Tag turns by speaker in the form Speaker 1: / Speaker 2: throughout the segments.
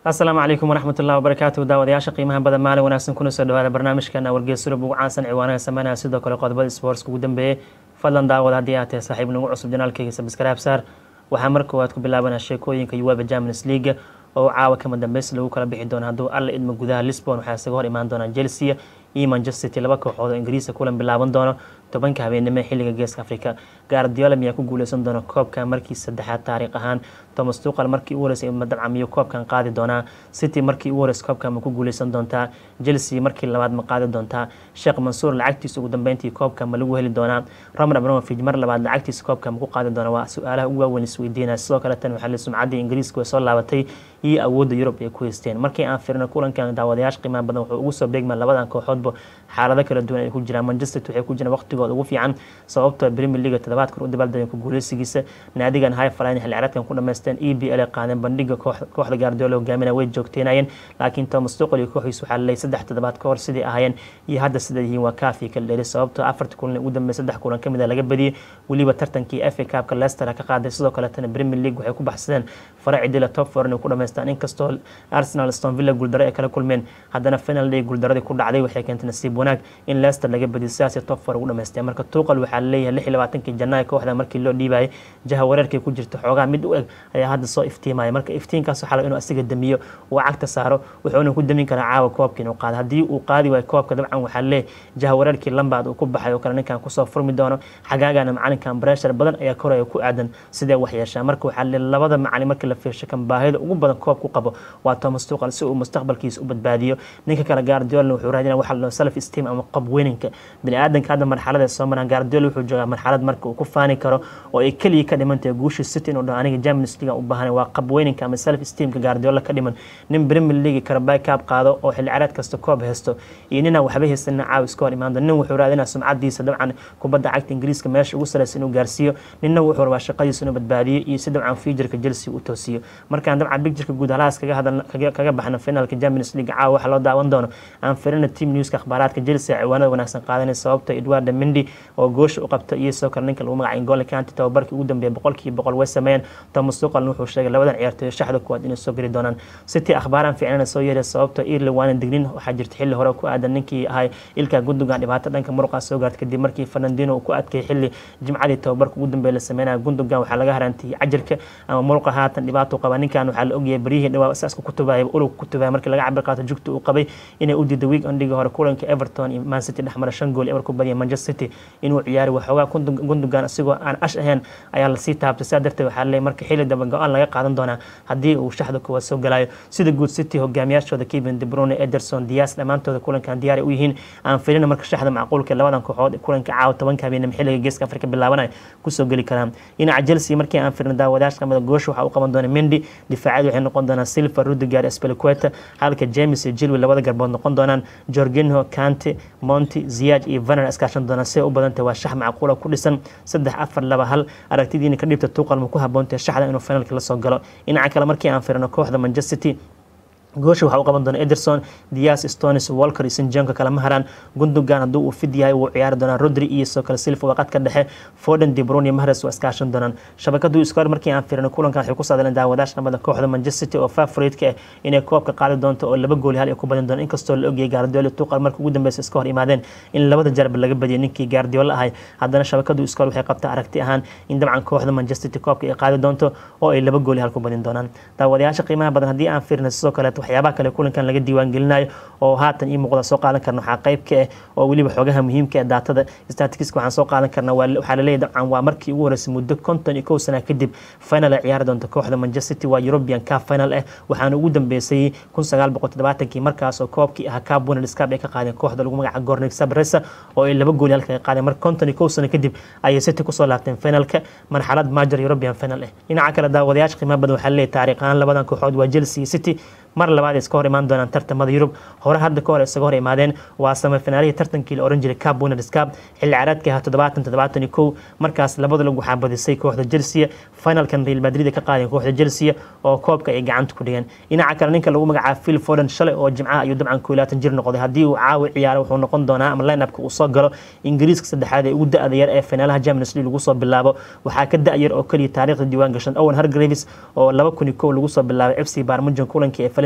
Speaker 1: asalaamu calaykum waraxmat ullahi wabarakaatu daawadayaasha qiimaha badan maalin wanaagsan kuna soo dhawaada barnaamijkeena wargeys surub ugu caansan ciwaanaha sameynaya sidoo kale qodobada sportska ugu dambeeyey fadlan daawad haddii aad tahay saaxiib nagu cusub janaalkayga sabskaraab saar waxaa mar koowaad ku bilaabanaa sheekooyinka uweba champions league oo caawa kama dambeys lagu kala bixi doono hadduu alla idmo gudaha lisbon waxaa isaga hor imaan doonaa chelsea iyo manchester city laba kooxood oo ingiriiska kulan bilaaban doono tobanka habeenimo xilliga geeska africa gaardiola miyaa ku guuleysan doona koobka markii saddexaad taariikh ahaan thomas tuqal markii u horeysay madabca miyuu koobkan qaadi doonaa city markii u horeysay koobkan ma ku guuleysan doontaa chelsea markii labaad ma qaadi doontaa sheekh mansuur lacagtiisa ugu dambeyntii koobka ma lagu heli doonaa roman abramovich mar labaad lacagtiisa koobka ma ku qaadi doonaa waa su-aalaha ugu waaweyn isweydiinaya sidoo kale tan waxaa la sumcaddii ingiriiska way soo laabatay iyo awoodda yurub ay ku haysteen markii aan firino kulankan daawadayaasha qiimaha badan wuxuu ugu soo beegmaa labadan kooxoodba xaalado kala duwan ay ku jiraan manchester waxay ku jiraan waqtigooda ugu fiican sababtoo premier league toddobaad kor u dabaaldegeen ku guuleysigiisa naadigan high flying xilli ciyaareedkan ku dhamaysteen e b l ay qaadeen bandhiga kooxda gaardiola hogaaminaya way joogteynayeen laakiin thomas tuqal iyo kooxiisa waxaa laleeyay saddex toddobaad ka hor sidii ahaayeen iyo hadda sida yihiin waa kaafi kala dheeri sababtoo afarta kulan ugu dambeeyay saddex kulan kamid a laga badiyey weliba tartankii fa cupka leicester ka qaaday sidoo kaletana premier league waxay ku baxsadeen fara cidila top four inay ku dhamaystaan inkastoo arsenal aston villa guuldaro ay kala kulmeen haddana final day guuldaradii ku dhacday waxay keentay nasiib wanaag in leicester laga badiyo sidaasay top four ugu dhamaysteen marka tuuqal waxaa laleeyahay lix iyo labaatankii janaayo kooxda markii loo dhiibayay jaha wareerkay ku jirta xoogaa mid u eg ayaa hadda soo iftiimaya marka iftiinkaas waxaa laga inuu asiga damiyo uu cagta saaro wuxuuna ku damin karaa caawa koobka inuu qaado haddii uu qaadi waayo koobka dabcan waxaa laleeyahay jaha wareerkii lambaad uu ku baxay oo kale ninkan kusoo furmi doono xagaagana macalinkan breshar badan ayaa koraya ku aadan sidee wax yeeshaa marka waxaa laleeyahay labada macalin markii la fiirsho kan baahida ugu badan koob ku qabo waa thomas tuqal si uu mustaqbalkiisa u badbaadiyo ninka kale gaardiola wuxuu raadinaya waxa la self esteem ama qob weynanka biniaadanka hadda marxalada soo maraan gaardiola wuxuu joogaa marxalad marka uu ku faani karo oo ay keliya ka dhimantahay guusha city inuu dhaho aniga champions league u baahanay waa qab weynanka ama self esteemka gaardiola ka dhiman nin premier league karabay kaab qaado oo xilli ciyaareed kasta koob haysto iyo ninaan waxba haysanin caaw iska hor imaando nin wuxuu raadinaa sumcadiisa dabcan kubadda cagta ingiriiska meesha ugu sareysa inuu gaarsiiyo ninna wuxuu rabaa shaqadiisa inuu badbaadiyo iyo si dabcan futureka chelsea u toosiyo markaan dabcan bigtureka guud halahaas kaga hadal kaga baxno finalka champions league caawa waxa loo daawan doono aan firina team newska akhbaaraadka chelsea ciwaanada wanaagsan qaadanay sababta edwarda mendy oo goosha u qabta iyo sidoo kale ninka lagu magacay ngole kanti tababarkii ugu dambeeyay boqolkiiba boqol way sameeyeen thomas tuqalna wuxuu sheegay labadan ciyaartooy shaxda kuwaad inay soo geli doonaan city akhbaaraan fiicnana soo yeeray sababta irland waana dignin waxaa jirta xilli hore ku aadan ninkii ahay ilka gundogan dhibaato dhanka muruqa soo gaartay kadib markii fernandino uu ku adkay xilli jimcadii tababarka ugu dambeeya la sameynaya gundogan waxaa laga harantiyey cajarka ama muruqa haatan dhibaato qaba ninkan waxaa la ogyahay baryihii dhawaa saaska kutubaya ulug kutubaya markii laga cabir qaato jugta uu qabay inay u diiday week endhigii hore kulanka everton iyo man city dhexmara shan gool eber ku badiya manchester city inuu ciyaari waxoogaa gundogan isagoo aan ash ahayn ayaa lasii taabtay sidaa darteed waxaa leeyahay marka xilli daba go-aan laga qaadan doonaa haddii uu shaxda kuwaad soo galayo sida guud city hogaamiyaashooda kevin de brune ederson dias dhammaantooda kulankan diyaar u yihiin aan filina marka shaxda macquulka labadan kooxood kulanka caawa tobanka habeenimo xilliga geeska afrika bilaabanaya kusoo geli karaan dhinaca chelsea markii aan filina daawadayaasha qamada goosha waxaa u qaban doona mendy difaaciyadu waxay noqon doonaan silva rudigar espeliqueta halka james iyo jilwi labada garbood noqon doonaan jorginho kante monti ziyaj iyo vaner iskaashan doonaan siday u badantay waa shax macquula ku dhisan saddex afar laba hal aragtidiina ka dhibta tuuqal ma ku haboontahay shaxda inuu finalka la soo galo dhinaca kale markii aan firino kooxda manchester city goosha waxaa u qaban doona ederson dias stonis walker iyo sinjanka kale ma haraan gundogan hadduu uu fid yahay wuu ciyaari doonaa rodri iyo soo kale silva waqad ka dhexe foden debrun iyo mahres waa iskaashan doonaan shabakadu iskoor markii aan firino kulankan waxay ku saadaleen daawadaasha dhamada kooxda manchester city oo favoriteka ah inay koobka qaadi doonto oo laba gooli hal ay ku badin doona inkastoo la ogyahay gaardiola tuqal markii ugu dambeysa iska hor imaadeen in labada jarba laga badiyay ninkii gaardiola ahay haddana shabakadu iskoor waxay qabtaa aragti ahaan in dabcan kooxda manchester city koobka ay qaadi doonto oo ay laba gooli hal ku badin doonaan daawadayaasha qiimaha badan haddii aan firino sidoo kaleeto waxyaabaha kale kulankan laga diiwaan gelinayo oo haatan ii muuqda soo qaadan karna waxaa qayb ka ah oo weliba xogaha muhiimka ee daatada statistiska waxaan soo qaadan karna waxaa laleeyahy dabcan waa markii ugu horeysay muddo konton iyo kow sana kadib final ay ciyaari doonta kooxda manchester city waa european cup final ah waxaana ugu dambeysay kun sagaal boqol toddobaatankii markaas oo koobkii ahaa cup winners cup ay ka qaadeen kooxda lagu magaca gornik sabresa oo ay laba gooli halka ay qaadeen marka konton iyo kow sano kadib ayay city kusoo laabteen finalka marxalad major european final ah dhinaca kale daawadayaasha qiimaha badan waxaa laleeyahy taariikh ahaan labadan kooxood waa chelsea iyo city mar labaad ay iska hor imaan doonaan tartamada yurub hore hadda ka hor isaga hor imaadeen waa samafinaalihii tartankii la oran jiray cab winners cup xilli ciyaareedkii ahaa toddobaatan toddobaatan iyo kow markaas labada lag waxaa badisay kooxda chelsea finalkan real madrid ka qaadeen kooxda chelsea oo koobka ay gacanta ku dhigeen dhinaca kale ninka lagu magacaabo phil foden shalay oo jimcaha ayuu dabcan koo laatan jir noqday haddii uu caawi ciyaaro wuxuu noqon doonaa ama lineupka uu soo galo ingiriiska saddexaad ee ugu da-da yar ee finaalaha champions league lagu soo bilaabo waxaa ka da-yar oo keliya taariikhda diiwaan gashan owen hargraves oo laba kun iyo kow lagu soo bilaabay fc barmujan kulankii ee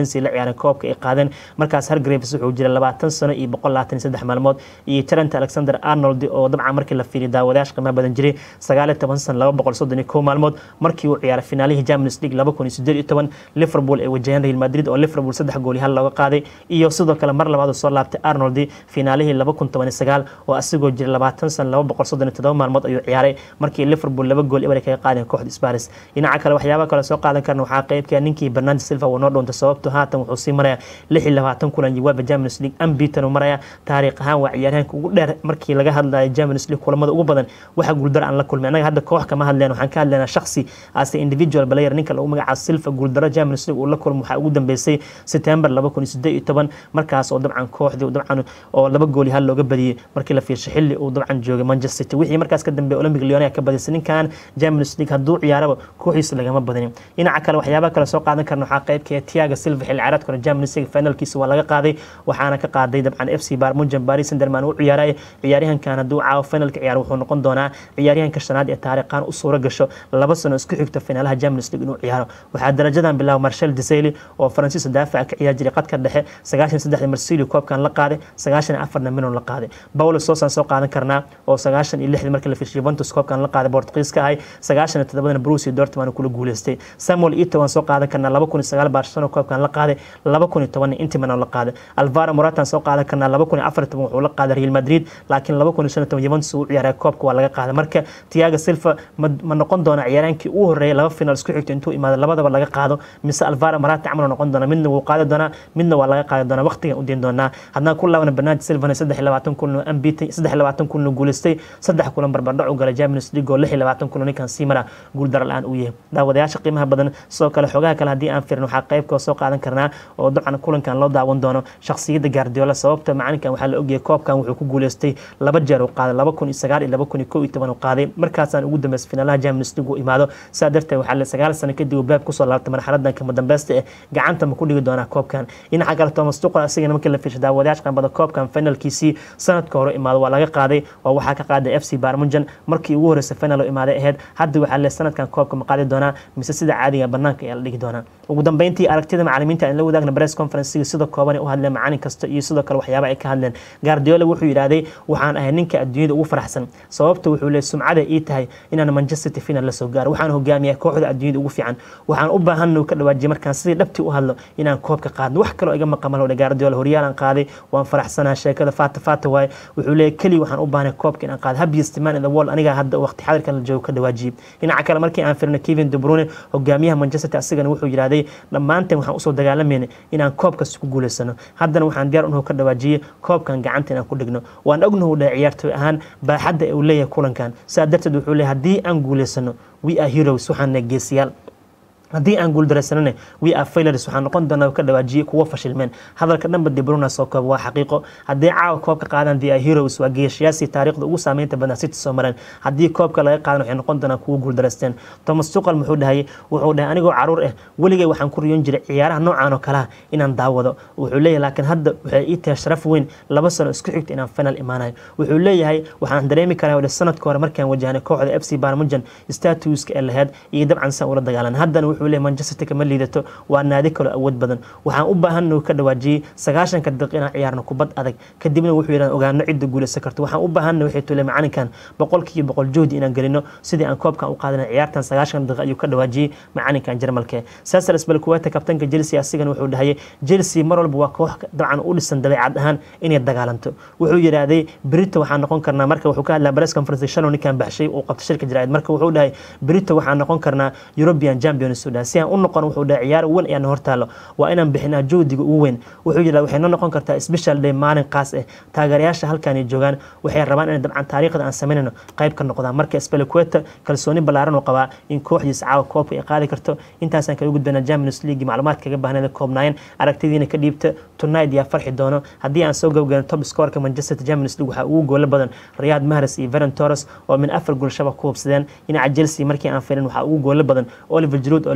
Speaker 1: valencia la ciyaareen koobka ay qaadeen markaas hargraves wuxuu jiray labaatan sano iyo boqol labaatan iyo saddex maalmood iyo trent alexander arnold oo dabcan markii la fiiriyo daawadayaasha qiimaha badan jiray sagaal iyo toban sano laba boqol soddon iyo kow maalmood markii uu ciyaaray finaalihii champions league laba kun iyo siddeed iyo toban liverpool ay wajaheen real madrid oo liverpool saddex gool iyo hal looga qaaday iyo sidoo kale mar labaad soo laabtay arnold finaalihii laba kun toban iyo sagaal oo asigoo jiray labaatan sano laba boqol soddon iyo todoba maalmood ayuu ciyaaray markii liverpool laba gool eber kaga qaadeen kooxda sparis dhinaca kale waxyaaba kale soo qaadan karna waxaa qeybka ninkii bernardo silva uu noo dhoontay sababto haatan wuxuu sii maraya lix iyo labaatan kulan jawaaba champions league ambitan uu maraya taariikh ahaan waa ciyaaryahanka ugu dheer markii laga hadlayo champions league kulamada ugu badan waxa guuldaro aan la kulmay annaga hadda koox kama hadleen waxaan ka hadlaynaa shakhsi ase individual player ninka lagu magacaabo silva guuldaro champions league uu la kulmo waxaa ugu dambeysay september laba kun iyo siddeed iyo toban markaas oo dabcan kooxdii dabcan oo laba gool iyo hal looga badiyey markii la fiirshay xilli uu dabcan joogay manchester city wixii markaas ka dambeeyay olympic lyon ka badisay ninkan champions league hadduu ciyaaraba kooxiisa lagama badinin dhinaca kale waxyaabaha kale soo qaadan karna waxaa qeybka tiaga silva xilli ciyaareedka hore champions league finalkiisa waa laga qaaday waxaana ka qaaday dabcan f c barmujan paris sanderman u ciyaaray ciyaaryahankan hadduu caawo finalka ciyaar wuxuu noqon doonaa ciyaaryahanka shanaad ee taariikhan u suuro gasho laba sano isku xigta finaalaha champions league inuu ciyaaro waxaa darajadan bilaaba marshal desayli oo faransiiska daafaca ka ciyaar jiray qadka dhexe sagaashan saddexda marsilio koobkan la qaaday sagaashan iyo afarna minon la qaaday paulo sosan soo qaadan karnaa oo sagaashan iyo lixdii markii la fiishay juventus koobkan la qaaday bortugiiska ahay sagaashan iyo toddobadana bruce dortmund kula guuleystay samuel ito waan soo qaadan karnaa laba kun iyo sagaal barcelona koobkan la qaaday laba kun iyo tobanna intiman la qaaday alvaro moratan soo qaadan karnaa laba kun iyo afar toban wuxuu la qaaday real madrid laakiin laba kun iyo shan iyo toban juventus uu ciyaaray koobka waa laga qaaday marka tiaga silva ma noqon doona ciyaaraankii ugu horreeyay laba final isku xigto intuu imaado labadaba laga qaado mise alvaro morata camal noqon doona midna wuu qaadi doonaa midna waa laga qaadi doonaa waqtigan u diin doonaa haddana ku laabana bernardo silvana saddex iyo labaatan kulan ambitay saddex iyo labaatan kulan guuleystay saddex kulan barbardhac u galay champions league oo lix iyo labaatan kulan ninkan sii mara guuldaro la-aan uu yahay daawadayaasha qiimaha badan sidoo kale xogaha kale haddii aan firin waxaa qeybka soo qaadan karnaa oo dabcan kulankan loo daawan doono shakhsiyadda gaardiola sababta macalinkan waxaa la ogyahay koobkan wuxuu ku guuleystay laba jeer uu qaaday laba kun iyo sagaal iyo laba kun iyo kow iyo toban uu qaaday markaasaan ugu dambeysay finaalaha champions league uu imaado saa darteed waxaa la sagaal sano kadib uu baab kusoo laabtay marxaladan kama dambeysta eh gacanta ma ku dhigi doonaa koobkan dhinaca kale thomas tuqal asigana markii la fiishay daawadayaasha qanbada koobkan finalkiisii sanadka hore imaado waa laga qaaday oo waxaa ka qaaday f c barmujan markii ugu horreysay final oo imaaday ahayd hadda waxaa le sanadkan koobka ma qaadi doonaa mise sida caadiga banaanka ayaa la dhigi doonaa ugu dambeyntii aragtida macalimiinta aan la wadaagna press conferencega sida kooban u hadleen macalin kasta iyo sidoo kale waxyaaba ay ka hadleen guardiola wuxuu yidhaahday waxaan ahay ninka adduunyada ugu faraxsan sababta wuxuu leey sumcada ii tahay inaan manchester city final la soo gaaro waxaan hogaamiyaa kooxda adduunyada ugu fiican waxaan u baahan ka dhawaajiye markaan sidii dhabtii u hadlo inaan koobka qaadno wax kaloo iga maqan malo guardiola horyaalan qaaday waan faraxsanaa sheekada faata faata waaye wuxuu leeyahy keli waxaan u baahnay koobka inaan qaado happiest man in the world aniga hadda waqti xadirkan la joogo ka dhawaajiyey dhinaca kale markii aan firno kevin de bruyne hogaamiyaha manchester asigana wuxuu yidhahday dhammaanteen waxaan usoo dagaalamayna inaan koobkas ku guulaysano haddana waxaan diyaar unahu ka dhawaajiyey koobkan gacanta inaan ku dhigno waan ognahu dhahay ciyaartooy ahaan baaxadda uu leeyahay kulankan saa darteed wuxuu leeyahay haddii aan guulaysano we are heroes waxaan geesiyaal haddii aan guuldaraysanana we are failures waxaan noqon doonaa ka dhawaajiyey kuwo fashilmeen hadalka dhanba debruna soo koob waa xaqiiqo haddii caawa koobka qaadaan the heroes waa geeshayaasii taariikhda ugu saameynta badan city soo mareen haddii koobka laga qaadan waxay noqon doonaa kuwo guuldaraysteen thomas tuqal muxuu dhahayay wuxuu dhahay anigoo caruur ah weligay waxaan ku riyoon jiray ciyaaraha noocan oo kalaha inaan daawado wuxuu leeyahay laakiin hadda waxay ii tahay sharaf weyn laba sano isku xigta inaan final imaanayo wuxuu leeyahay waxaan dareemi karaa wadha sanadka hore markaan wajahnay kooxda f c barmujan statuska ee laheyd iyo dabcan san ula dagaalan haddana wuxuu leeyahay manchester city kama liidato waa naadi kaloo awood badan waxaan u baahan ka dhawaajiyey sagaashanka daqiiq inaan ciyaarno kubad adag kadibna wuxuu yidhahan ogaano cidda guulaysan karto waxaan u baahanna waxay tule macalinkan boqolkiiba boqol juhdi inaan gelino sidii aan koobkan u qaadana ciyaartan sagaashan daqiiq ayuu ka dhawaajiyey macalinkan jarmalke sasar sbalkuweta kabtanka chelsea asigana wuxuu dhahayay chelsea mar walba waa koox dabcan u dhisan dabeecad ahaan inay dagaalanto wuxuu yidhaahday brito waxaan noqon karnaa marka wuxuu ka hadlaa press conference shalow ninkan baxshay uu qabtay shirka jaraa'id marka wuxuu dhahay brito waxaan noqon karnaa european champions u dhahay si aan u noqon wuxuu dhahay ciyaar weyn ayaan hortaalo waa inaan bixinaa joodiga ugu weyn wuxuu yidhaha waxay noo noqon kartaa special day maalin qaas ah taageerayaasha halkan ay joogaan waxay rabaan inay dabcan taariikhda aan samaynayno qayb ka noqdaan marka spelequeta kalsooni ballaaran uu qabaa in kooxdiisa caawa koobka ay qaadi karto intaasaan kaga gudbaynaa champions league macluumaadka kaga baahneeda koobnaayeen aragtidiina ka dhiibta tonight yaa farxi doono haddii aan soo gabagano top scoreka manchester champions league waxaa ugu goola badan riyad mahrez iyo veron torres oo min afar gool shaba ku hubsadeen dhinaca chelsea markii aan firin waxaa ugu goola badan oliver giroud oo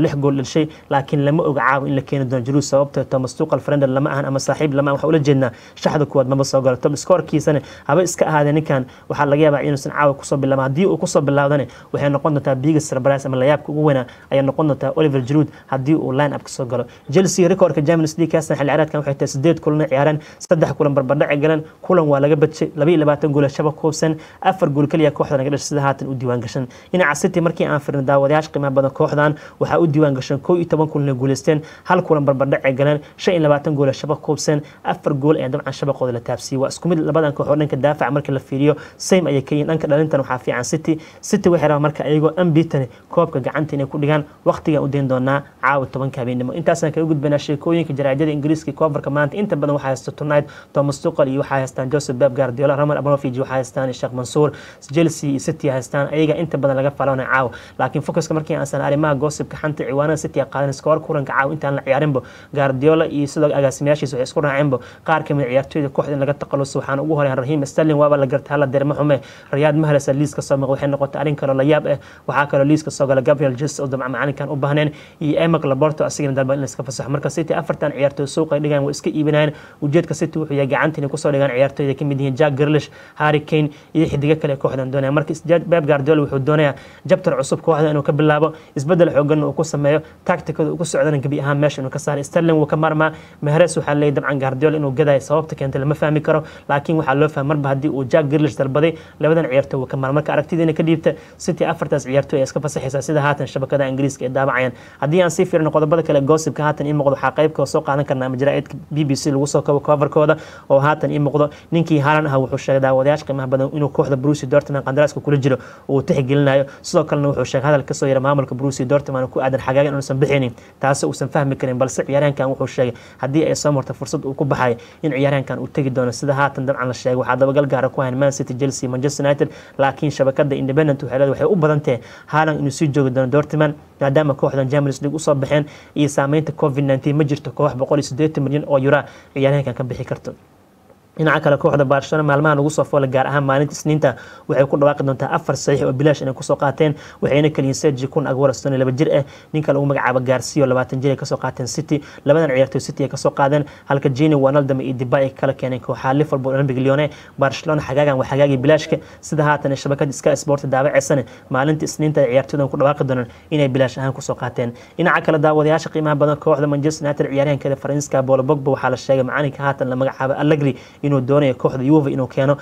Speaker 1: lix gool dhalishay laakiin lama oga caawa in la keeni doono Giroud sababtoo Thomas Tuchel friend lama ahan ama saaxiib lama waxa ula jeednaa shaxda kuwaad maba soo galo top scorekiisana haba iska ahaadee ninkan waxaa laga yaabaa inuusan caawa kusoo bilaabo haddii uu kusoo bilaawdana waxay noqon doontaa biggest surprise ama layaabka ugu weynaa ayay noqon doontaa Oliver Giroud haddii uu line up kasoo galo Chelsea recordka Champions League kaasna xilli ciyaareedkan waxay tahay sideed kulan ciyaareen saddex kulan barbardhac galan kulan waa laga badjay laba iyo labaatan gool shabaq koobsan afar gool kaliya kooxdan laga dhashay sida haatan u diiwaan gashan dhinaca City markii aan fiirno daawadayaasha qiimaha badan kooxdan waxaa u diiwaan gashan koo iyo toban kulan guuleysteen hal kulan barbardhac galan shan iyo labaatan gool shabaq koobsan afar gool ee dabcan shabaqooda la taabsiiyey waa isku mid labadan kooxood dhanka daafaca marka la fiiriyo same ayay ka yihiin dhanka dhalintan waxaa fiican City City waxay rabaan marka ayagoo unbeaten koobka gacanta inay ku dhigaan waqtigan u deyn doonaa caawa tobanka habeenimo intaasaan kaga gudbanaa sheekooyinka jaraa'idada ingiriiska koonfurka maanta inta badan waxaa haysta tonight Thomas Tuchel iyo waxaa haystaan Joseph Pep Guardiola Roman Abramovich waxaa haystaan Sheikh Mansour Chelsea iyo City haystaan ayaga inta badan laga falana caawa laakiin focuska markii aan san arrimaha gossipka xanta ciwaanada City qaadan iskoor kulanka caawa intaan la ciyaarinba Guardiola iyo sidoo agaasimayaashiisa waxay isku raaceenba qaar ka mid ciyaartooyda kooxda in laga taqaluso waxaan ugu horeyn Raheem Sterling waaba la gartaa la derma xume Riyad Mahrez liiska soo maqan waxay noqotay arrin kale la yaab ah waxaa kaloo liiska soo gala Gabriel Jesus oo dabcan macalinkan u baahneen iyo Emek Laporte asigana dalba in la iska fasaxo marka City afartan ciyaartooy suuqa dhigaan way iska iibinayaan ujeedka City wuxuu yahay gacanta inay kusoo dhigaan ciyaartooyda ka mid yihiin Jack Grealish Harry Kane iyo xidiga kale kooxdan doonaya marka Pep Guardiola wuxuu doonayaa jabtar cusub kooxda inuu ka bilaabo isbedel xoogan uu ku sameeyo tacticada uu ku socdana gabi ahaan meesha inuu ka saaro Sterling wuu ka marmaa Mahrez waxaa leeyahay dabcan Guardiola inuu gadayo sababta keentay lama fahmi karo laakiin waxaa loo fahmay marba haddii uu Jack Grealish dalbaday labadan ciyaartooy wuu ka marmaa marka aragtidiina ka dhiibta City afartaas ciyaartooy ay iska fasaxaysaa sida haatan shabakada Ingiriiska ee daabacayaan haddii aan sii fiirino qodobada kale gossipka haatan ii muuqdo waxaa qaybka soo qaadan karnaa majraa'idka BBC lagu soo kabo coverkooda oo haatan ii muuqdo ninkii Haaland ah wuxuu sheegay daawadayaasha qiimaha badan inuu kooxda Borussia Dortmund qandaraaska kula jiro uu tixgelinayo sidoo kalena wuxuu sheegay hadal kasoo yara maamulka Borussia Dortmund ku aadan xagaagan inuusan bixinin taasi uusan fahmi karin balse ciyaaryahankan wuxuu sheegay haddii ay soo marto fursad uu ku baxay in ciyaaryahankan uu tegi doono sida haatan dabcan la sheegay waxaa dabagal gaara ku hayn Man City Chelsea Manchester United laakiin shabakada Independent waxay leedahay waxay u badan tahay Haaland inuu sii joogi doono Dortmund maadaama kooxdan Champions League usoo baxeen iyo saameynta COVID-19 ma jirto koox 180 milyan oo euro ciyaaryahankan ka bixi karto dhinaca kale kooxda Barcelona maalmahan ugu soo foolay gaar ahaan maalinta Isniinta waxay ku dhawaaqi doontaa afar saxiix oo bilaash inay kusoo qaateen waxayna kaliyin Sergio Kun Aguero sano laba jir ah ninka lagu magacaabo Garcia 20 jir ay kasoo qaateen City labadan ciyaartoy City ay kasoo qaadeen halka Gini Wijnaldum iyo Depay ay kala keeneen kooxaha Liverpool Olympic Lyon Barcelona xagaagan waa xagaagii bilaashka sida haatan shabakada Sky Sport daabacaysan maalinta Isniinta ay ciyaartooydan ku dhawaaqi doonaan inay bilaash ahaan kusoo qaateen dhinaca kale daawadayaasha qiimaha badan kooxda Manchester United ciyaaryahankeeda Faransiiska Paul Pogba waxaa la sheegay macalinka haatan la magacaabo Allegri inuu doonayo kooxda Juve inuu keeno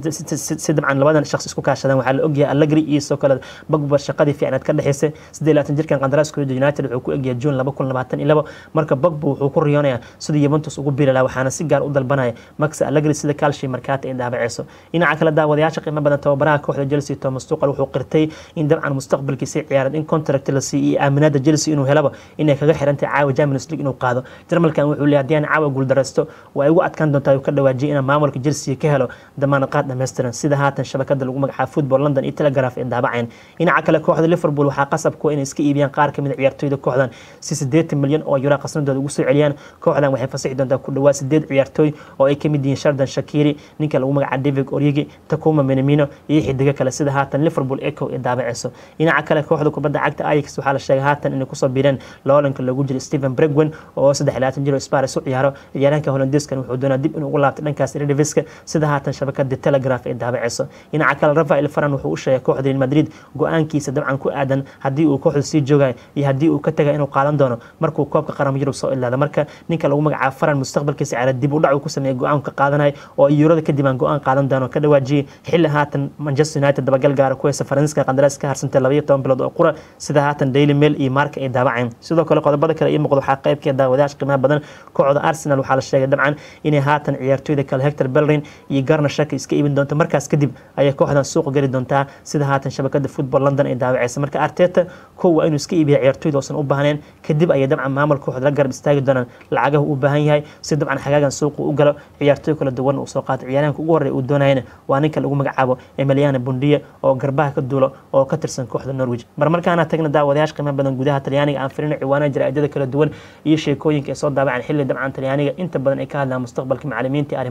Speaker 1: si dabcan labadan shakhs isku kaashadaan waxaa la ogyahay Allegri iyo soo kale Pogba shaqadii fiicnaad ka dhaxaysay 28 jirkan qandaraaskooda United wuxuu ku egyahay June 2022 marka Pogba wuxuu ku riyoonayaa sida Juventus ugu biiri lahaa waxaana si gaar u dalbanaya Max Allegri sida Calcio Mercato ay daabacayso dhinaca kale daawadayaasha qiimo badan tababaraha kooxda Chelsea Thomas Tuchel wuxuu qirtay in dabcan mustaqbalkiisa ciyaareed in contract la siiyay aaminaada Chelsea inuu helaba inay kaga xirantay caawa Champions League inuu qaado Jarmalkan wuxuu leeyahay haddii aan caawa guuldareysto waa igu adkaan doontaa uu ka dhawaajiyay inaan maamulka Chelsea ka helo damaanad qaad dhameystiran sida haatan shabakada lagu magacaabo Football London iyo Telegraph ee daabaceen dhinaca kale kooxda Liverpool waxaa qasab ku inay iska iibiyaan qaar kamid ciyaartooyda kooxdan si 80 milyan oo euro qasnadooda ugu soo celiyaan kooxdan waxay fasaxi doontaa ku dhawaad 8 ciyaartooy oo ay kamid yihiin Shardan Shaqiri ninka lagu magacaabo David Origi Takuma Minamino iyo xidiga kale sida haatan Liverpool Echo ee daabaceyso dhinaca kale kooxda kubadda cagta Ajax waxaa la sheegay haatan inay kusoo biireen loolanka lagu jiro Steven Bergwijn oo 23 jir oo Spurs u ciyaaro ciyaaraanka Hollandeeskan wuxuu doonaa dib inuu ugu laabto dhankaas Eredivisie sida haatan shabakada Telegraph ee daabaceyso dhinaca kale Rafael Varane wuxuu u sheegay kooxda Real Madrid go'aankiisa dabcan ku aadan haddii uu kooxda sii joogayo iyo haddii uu ka tagay inuu qaadan doono markuu koobka qaran Yurub soo ilaado marka ninka lagu magacaabo Varane mustaqbalkiisa ciyaar dib u dhac uu ku sameeyay go'aan ka qaadanayo oo Eurada kadib aan go'aan qaadan doono ka dhawaajiyay xilli haatan Manchester United dabagal gaar ku haysa Faransiiska qandaraas ka harsantay 12 bilood oo qura sida haatan Daily Mail iyo Marca ay daabaceen sidoo kale qodobada kale iyo muuqdo waxaa qaybkeeda daawadayaasha qiimaha badan kooxda Arsenal waxaa la sheegay dabcan inay haatan ciyaartooyda kale Hector Bellerin iyo Garner Shaka iska iibin doonto markaas kadib ayay kooxdan suuq gali doontaa sida haatan shabakada Football London ay daawaceysa marka Arteta kow waa inuu iska iibiyo ciyaartooyda oosan u baahneen kadib ayay dabcan maamulka kooxda la garab istaagi doonaan lacagaha uu baahan yahay si dabcan xagaagan suuqa u galo ciyaartooy kala duwan uu soo qaato ciyaaraanka ugu horreeya uu doonayana waa ninka lagu magacaabo Emiliano Buendia oo garbaha ka duulo oo ka tirsan kooxda Norwich marmarkaana tagna daawadayaasha qiimo badan gudaha Talyaaniga aan firin ciwaanaha jaraa'idada kala duwan iyo sheekooyinka ay soo daabacaan xilli dabcan Talyaaniga inta badan ay ka hadlaan mustaqbalka macallimiinta arrimo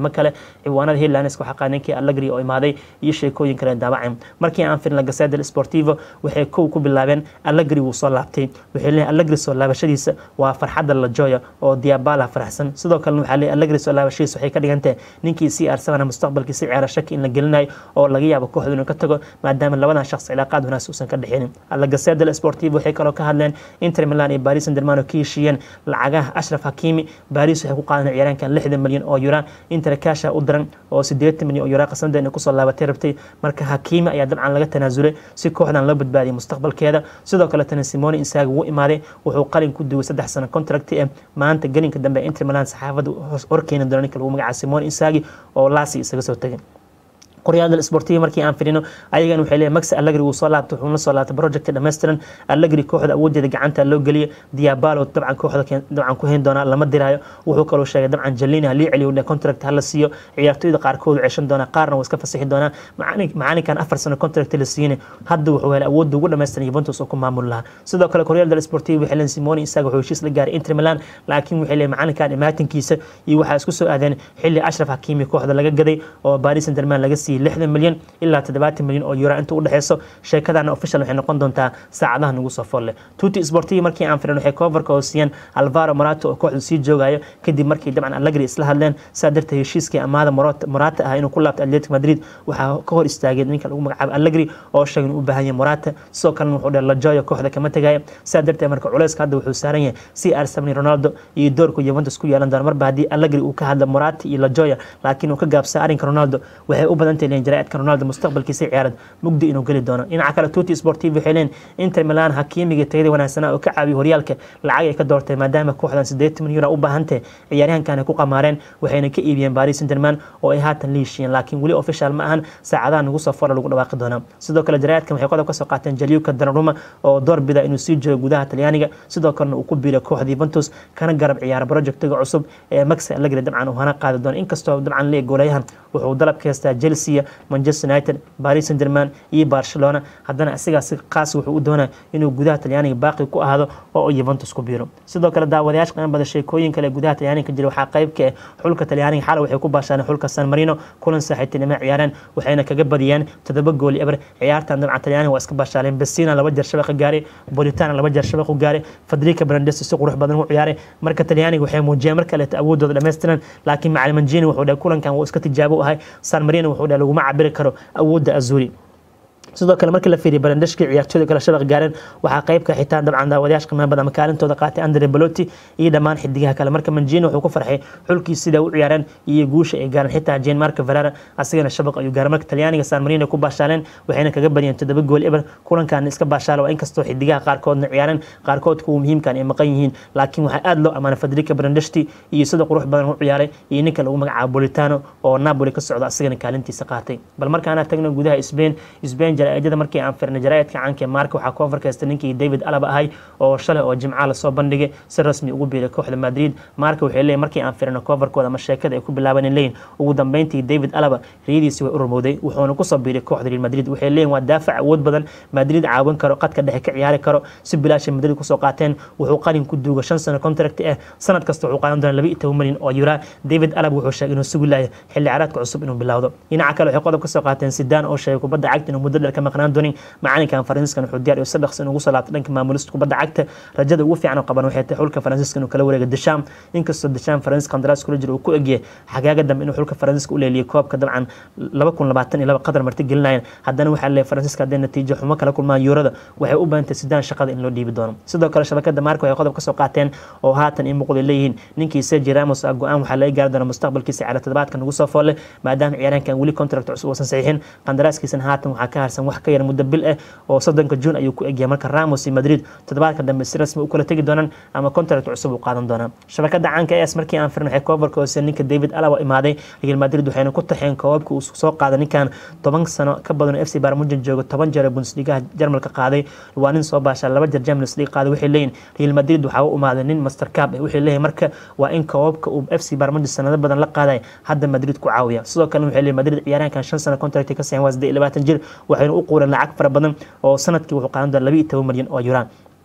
Speaker 1: kale ciwaanada headlines waxaa qaaday ninkii Allegri oo imaaday iyo sheekooyin kale daabaceen markii aan fiirno Gazzetta dello Sportivo waxay kow ku bilaabeen Allegri wuu soo laabtay waxay leeyahay Allegri soo laabashadiisa waa farxadda la jooya oo Diabala faraxsan sidoo kale waxaa leeyahay Allegri soo laabashadiisa waxay ka dhigantahay ninkii CR7 mustaqbalkiisa ciyaara shaki in la gelinayo oo laga yaabo kooxdu inuu ka tago maadaama labadan shakhs cilaaqaad wanaagsan uusan ka dhexinin alla Gazzetta dello Sportivo waxay kaloo ka hadleen Inter Milan iyo Paris Saint-Germain oo ka heshiiyeen lacagaha Ashraf Hakimi Paris waxay ku qaadan ciyaaraankan 60 milyan oo euro Inter cash u diran oo 80 milyan oo euro qasanda inay kusoo laabatay rabtay marka Hakimi ayaa dabcan laga tanaasulay si kooxdan loo badbaadiyo mustaqbalkeeda sidoo kale tan Simone Inzaghi wuu imaaday wuxuu qalin ku duway saddex sano contract ee maanta gelinka dambe Inter Milan saxaafada horkeena doona ninka lagu magacaabo Simone Inzaghi oo Lassi isaga soo tagay qoryaada sportiga markii aan firino ayagan waxay leeyahay max allegri wuu soo laabtay wuxuuna soo laabtay project dhammaystiran allegri kooxda awoodeeda gacanta loo geliyay diabalo dabcan kooxda dabcan ku hayn doonaa lama diraayo wuxuu kaloo sheegay dabcan jalina halii celiyo dhe contract hala siiyo ciyaartooyda qaarkood ceshan doonaa qaarna waa iska fasixi doonaa macalinkan afar sano contract la siiyey hadda wuxuu helay awoodda ugu dhammaystiran Juventus oo ku maamul lahaa sidoo kale qoryaada sportiga waxay leeyihin Simone isaga wuxuu heshiis la gaaray Inter Milan laakiin waxay leeyihin macalinkan imaatinkiisa iyo waxaa isku soo aadeen xilli Ashraf Hakimi kooxda laga gaday oo Paris Saint-Germain laga siiyey lixdan milyan ilaa toddobaatan milyan oo euro inta u dhexeyso sheekadana official waxay noqon doontaa saacadaha nagu soo folle tuti sportiga markii aan firin waxay coverka oo siiyeen alvaro morato oo kooxdu sii joogayo kadib markii dabcan allegri isla hadleen saa darteed heshiiskii amaada morata ah inuu ku laabto atletic madrid waxaa ka hor istaagay ninka lagu magacaabo allegri oo sheegay inuu u baahan yahay morata sidoo kalena wuxuu dheh lajoyo kooxda kama tegaya saa darteed marka culeyska hadda wuxuu saaran yahay c r seven ronaldo iyo doorku juventus ku yeelan doona marba haddii allegri uu ka hadla morata iyo lajoya laakiin uu ka gaabsa arrinka ronaldo waxay u badan tahay jaraa'idka ronaldo mustaqbalkiisa ciyaarad mugdi inuu geli doono dhinaca kale tuti sportiv waxay leeyihin inter milan hakimiga tayada wanaagsanaa oo ka caawiyo horyaalka lacag ay ka doortay maadaama kooxdan siddeetan milyan euro u baahantahay ciyaaryahankan ay ku qamaareen waxayna ka iibiyeen paris saint-germain oo ay haatan la heshiiyeen laakiin weli official ma ahan saacadaha nagu soo fora lagu dhawaaqi doonaa sidoo kale jaraa'idkan waxay qodob ka soo qaateen jaliuka danaruma oo door bida inuu sii joogo gudaha talyaaniga sidoo kalena uu ku biiray kooxda Juventus kana garab ciyaara projectiga cusub ee Max Allegri dabcan uu hana qaadi doono inkastoo dabcan leeyahay goolayahan wuxuu dalab ka haystaa Chelsea Manchester United Paris Saint-Germain iyo Barcelona haddana asigaas qaas wuxuu u doonaa inuu gudaha talyaaniga baaqi ku ahaado oo Juventus ku biiro sidoo kale daawadayaasha qiimo badan sheekooyin kale gudaha talyaaniga ka jira waxaa qayb ka ah xulka talyaaniga xalay waxay ku baashaan xulka San Marino kulan saaxiibtinimo ciyaareen waxayna kaga badiyeen toddoba gool eber ciyaartan dabcan talyaaniga waa iska baashaaleen Pessina laba jeer shabaqa gaaray Politano laba jeer shabaqa gaaray Federico Brandes si qurux badan u ciyaaray marka talyaaniga waxay muujiyeen marka kale awoodooda dhameystiran laakiin macallin Mancini wuxuu dhahay kulankan wuu iska tijaabo u ahay San Marino wuxuu dhahay laguma cabiri karo awoodda Azzurri sidoo kale markii la fiiriyo barandashkii ciyaartooyda kale shabaq gaareen waxaa qaybka xitaa dabcan daawadayaasha qiimaha badan makaalintooda qaatay andre belotti iyo dhammaan xidigaha kale marka manjino wuxuu ku farxay xulkii sida u ciyaareen iyo guusha ay gaareen xitaa jean marco ferrara asigana shabaq ayuu gaaray marka talyaaniga san marino ku baashaaleen waxayna kaga badiyeen toddoba gool eber kulankan iska baashaala waa inkastoo xidigaha qaarkoodna ciyaareen qaarkood kuwa muhiimkan ay maqan yihiin laakiin waxaa aad loo amaanay federica barandashti iyo sida qurux badan u ciyaaray iyo ninka lagu magacaabo bolitano oo napoli ka socda asigana kaalintiisa qaatay bal markaana tagno gudaha spain spain jaraa'idada markii aan firnay jaraa'idka caanka marka waxaa ku farkaysta ninkii david alaba ahay oo shalay oo jimca lasoo bandhigay si rasmi ugu biiray kooxda madrid marka waxay leeyihin markii aan firnay coverkooda ama sheekada ay ku bilaabaneen leeyihin ugu dambeyntii david alaba riyadiisi way u rumowday wuxuuna kusoo biiray kooxda real madrid waxay leeyihin waa daafac awood badan madrid caawin karo qadka dhexe ka ciyaari karo si bilaashay madrid kusoo qaateen wuxuu qalin ku duuga shan sano contract ah sanad kasta wuxuu qaadan doonaa laba iyo toban milyan oo euro david alaba wuxuu sheegay inuu sugi laaya xilli ciyaareedka cusub inuu bilowdo dhinaca kale waxay qodob kasoo qaateen sidaan oo sheegay kubadda cagta inuu muddo dheer ka maqnaan doonin macalinkan faransiiskan wuxuu diyaar si dhaqsi ugu soo laabtay dhanka maamulista kubadda cagta rajada ugu fiican oo qaban waxay tahay xulka faransiiska inuu kala wareega desham inkastoo desham faransiiska qandaraas kula jiro uu ku egyahay xagaaga dambe inuu xulka faransiiska u leeliyay koobka dabcan laba kun labaatan iyo laba qadar marti gelinayeen haddana waxaa leeyahay faransiiska hadday natiijo xumo kala kulmaan yuurada waxay u baahantay sidaan shaqada in loo dhiibi doono sidoo kale shabakada maarka waxay qodob kasoo qaateen oo haatan in muuqday leeyihiin ninkii sergi ramos ah go-aan waxaa laga gaari doona mustaqbalkiisa ciyaara toddobaadka nagu soo foolle maadaama ciyaaraankan weli contract cusub uusan saxiixin qandaraaskiisana haatan waxaa ka harsan wax ka yar muddo bil ah oo soddonka juun ayuu ku egyahay marka ramos iyo madrid toddobaadka dambe si rasmi u kala tegi doonaan ama contract cusub uu qaadan doonaa shabakada caanka es markii aan firin waxay coverka hoose ninka david alaba imaaday real madrid waxayna ku taxeen koobabka uu soo qaaday ninkan toban sano ka badan f c barmujan joogo toban jeer bundesligaha jarmalka qaaday waa nin soo baasha laba jeer champions league qaaday waxay leeyihin real madrid waxaa u imaaday nin master cup waxay leeyihin marka waa in koobabka uu f c barmujan sanado badan la qaaday hadda madrid ku caawiya sidoo kale waxay leeyihin madrid ciyaaraankan shan sano contract ka sayan waa siddeed iyo labaatan jir waxayna u quureen lacag fara badan oo sanadkii wuxuu qaadan doona laba iyo toban milyan oo yuran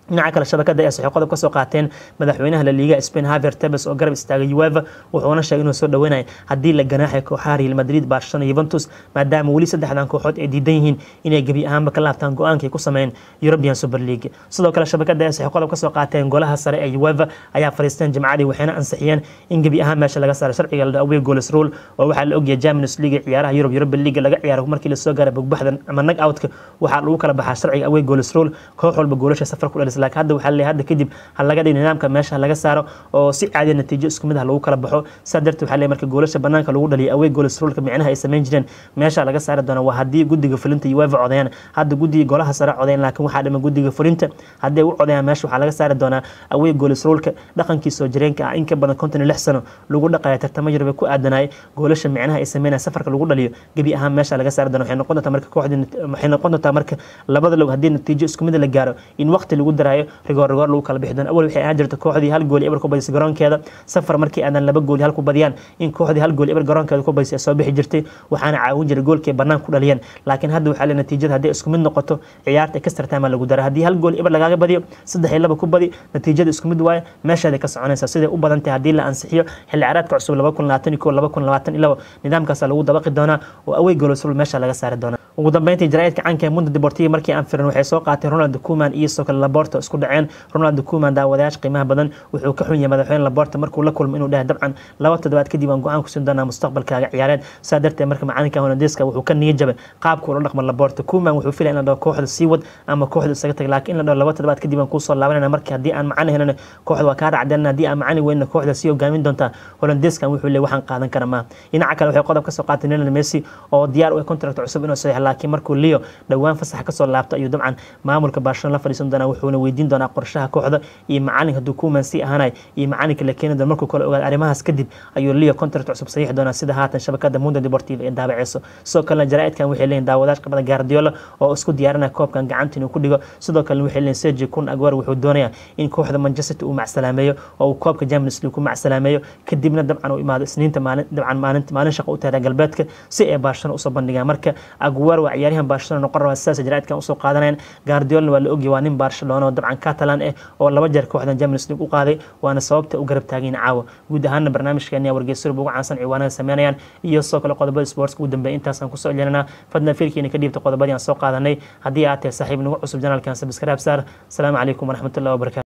Speaker 1: dhinaca kale shabakada ee waxay qodob ka soo qaateen madaxweynaha la liiga Spain Javier Tebas oo garab istaagay UEFA wuxuuna sheegay inuu soo dhaweynayo haddii la ganaaxay kooxaha Real Madrid Barcelona Juventus maadaama weli saddexdan kooxood ay diidan yihiin inay gebi ahaanba ka laabtaan go-aankii ku sameeyeen European Super League sidoo kale shabakada ee waxay qodob ka soo qaateen golaha sare ee UEFA ayaa fariisteen jimcadii waxayna ansixiyeen in gebi ahaan meesha laga saaro sharciga la away goals rule oo waxaa la ogyahay Champions League ciyaaraha Europe Europa League laga ciyaaro markii la soo gaaray bugbaxdan ama knock outka waxaa lagu kala baxaa sharciga away goals rule koox walba goolasha safar ku dhalisa laakiin hadda waxaa leeyahay hadda kadib ha laga dhig nidaamka meesha laga saaro oo si caadi natiijo isku mid ah lagu kala baxo saa darteed waxaa leeyahay marka goolasha banaanka lagu dhaliyo away goals ruleka micnaha ay samayn jireen meesha laga saari doona waa haddii guddiga fulinta UEFA codayaan hadda guddiga golaha sare codayn laakiin waxaa dhiman guddiga fulinta haddii ay u codayaan meesha waxaa laga saari doonaa away goals ruleka dhaqankii soo jireenka ah in ka badan konton iyo lix sano lagu dhaqaya tartamo Yurub ku aadanay goolasha micnaha ay sameynaya safarka lagu dhaliyo gebi ahaan meesha laga saari doona waxay noqon doontaa marka kooxdii waxay noqon doontaa marka labada log haddii natiijo isku mid la gaaro in waqti lagu daraayo rigoor rigoor lagu kala bixi doono awal waxay ahaan jirta kooxdii hal gool eber ku badisay garoonkeeda safar markii aadan laba gool hal ku badiyaan in kooxdii hal gool eber garoonkeeda ku badisay soo bixi jirtay waxaana caawin jiray goolkii bannaan ku dhaliyeen laakiin hadda waxaa le natiijada haddii isku mid noqoto ciyaarta extra time lagu dara haddii hal gool eber lagaaga badiyo saddex iyo laba ku badi natiijada isku mid waaye meeshaada ka soconaysa siday u badan tahay haddii la ansixiyo xilli ciyaareedka cusub laba kun labaatan iyo kow laba kun labaatan iyo labo nidaamkaasa lagu dabaqi doonaa oo away goolosrul meesha laga saari doonaa ugu dambeyntii jaraa'idka canka ee mundo deportivo markii aan firin waxay soo qaateen ronald kuman iyo sidoo kale laborta isku dhaceen ronald kuman daawadayaasha qiimaha badan wuxuu ka xun yahay madaxweyne laborta markuu la kulmo inuu dhahay dabcan laba toddobaad kadib aan go-aan ku siin doonaa mustaqbalkaaga ciyaareed saa darteed marka macalinka holandeeska wuxuu ka niya jabay qaabka ula dhaqmo laborta kuman wuxuu filaya in la dhaho kooxda sii wad ama kooxda isaga tag laakiin in la dhaho laba toddobaad kadib aan kuusoo laabanayna marka haddii aan macalin helana kooxda waa kaa racdeenna haddii aan macalin weynna kooxda sii hogaamin doontaa holandeeskan wuxuu leeyahay waxaan qaadan kara maaha dhinaca kale waxay qodob ka soo qaatay Lionel Messi oo diyaar u ah contract cusub inuu saxiixo laakiin markuu Leo dhawaan fasax ka soo laabto ayuu dabcan maamulka Barcelona la fadhiisan doonaa wuxuuna weydiin doonaa qorshaha kooxda iyo macalin hadduu Koeman sii ahaanay iyo macalinka la keeni doono markuu kale ogaado arrimahaas kadib ayuu Leo contract cusub saxiixi doonaa sida haatan shabakada Mundo Deportivo ee daabaceyso sidoo kalena jaraa'idkan waxay leeyihiin daawadayaasha qabada Guardiola oo isku diyaarinaya koobkan gacanta inuu ku dhigo sidoo kale waxay leeyihiin Sergio Kun Aguero wuxuu doonayaa in kooxda Manchester uu macsalaameeyo oo uu koobka Champions League ku macsalaameeyo kadibna dabcan uu imaado isniinta maalin dabcan maalinta maalin shaqo u tahay galbeedka si ay Barcelona usoo bandhigaan marka Aguero waa ciyaaryahan Barcelona noqon raba sidaas jaraa'idkan usoo qaadanayaan Guardiola waa la ogyahay waa nin Barcelona oo dabcan Catalan ah oo laba jeer kooxdan Champions League u qaaday waana sababta u garab taagin caawa guud ahaan barnaamijkeena wargeysyada ugu caansan ciwaanada sameynayaan iyo sidoo kale qodobada sports ugu dambeeya intaasaan kusoo celinana fadlan fiirkiina ka dhiibta qodobadii aan soo qaadanay haddii aad tahay saaxiib nagu cusub janaalkan subscribe saar asalaamu calaykum waraxmatullahi wabarakatu